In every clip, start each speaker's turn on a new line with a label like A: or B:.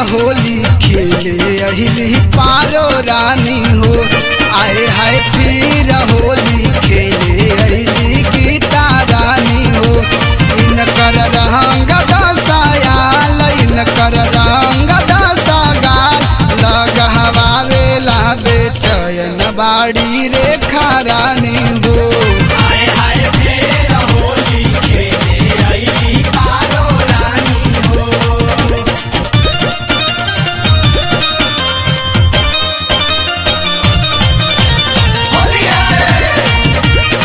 A: होली खेले अहिली पारो रानी हो आए हाय फिर होली खेले अहिली गीता रानी हो इनकर रंग दसायाल इनकर रंग दसागाल लगहवावेला बेचैन बाड़ी रेखा रानी हो
B: हाय हाय फेर होली खेले अइली पारो रानी हो होली है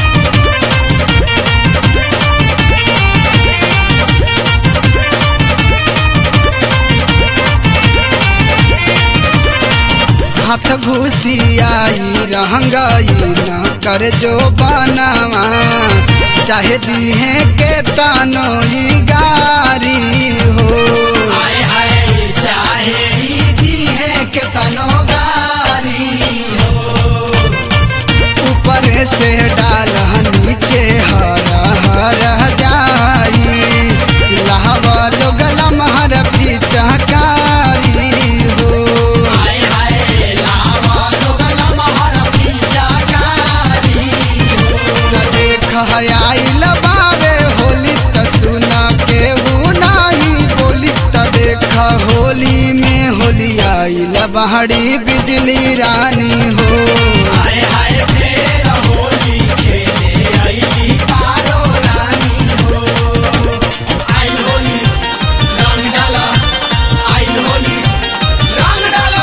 A: हाथ घुसियाई रहंगाई न कर जो बनावा चाहे दीहे के तानो ई गारी हो
B: हाय हाय चाहे ही दिए के तनो गारी हो
A: ऊपर से डाल नीचे हर हर जाई लहवा लोगलम हर पिचकारी हो
B: हाय हाय लावा लोगल महर पीछा कारी
A: न देख आइल बावे होली त सुना केहू नाही बोली त देख होली में होली आइल बहड़ी बिजली रानी हो
B: हाय हाय फेर होली खेले अइली पारो रानी हो आई होली रंग डाला आई होली रंग डाला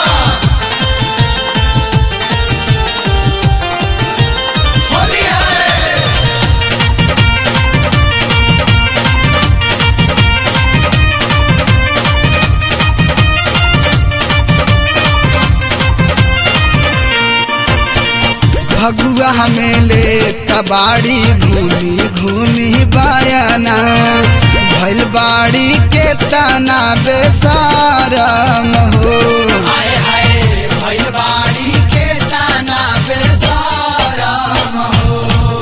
B: होली है
A: भगुआ हमें ले तबाड़ी घूमी घूमी बायना भैल बाड़ी के तना बेसारम हो
B: हाय हाय भइल बाड़ी के ताना बेसारम हो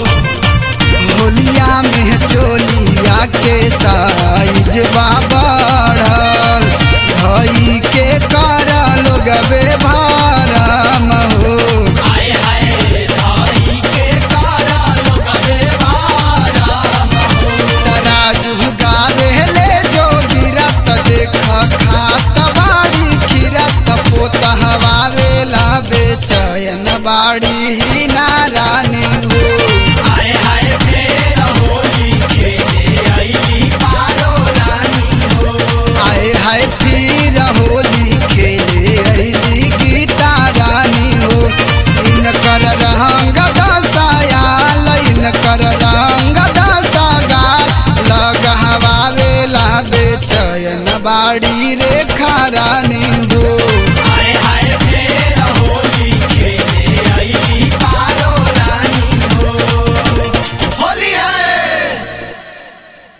A: होलिया में चोलिया के साइज बढ़ल धई के कर लोग भारम हो
B: हाय हाय धाई के कारा लोग बेवारम हो
A: तराजू गावे ले जो गिरत देख खात बाड़ी खिरत पोत हवावेला बेचैन बाड़ी ही नारानी हो
B: हाय हाय फेर होली खेले अइली पारो रानी हो
A: आए हाय फिर होली खेले अइली गीता रानी हो इनकर रंग दसायाल इनकर रंग दसागाल लगहवावेला बेचैन बाड़ी रेखा रानी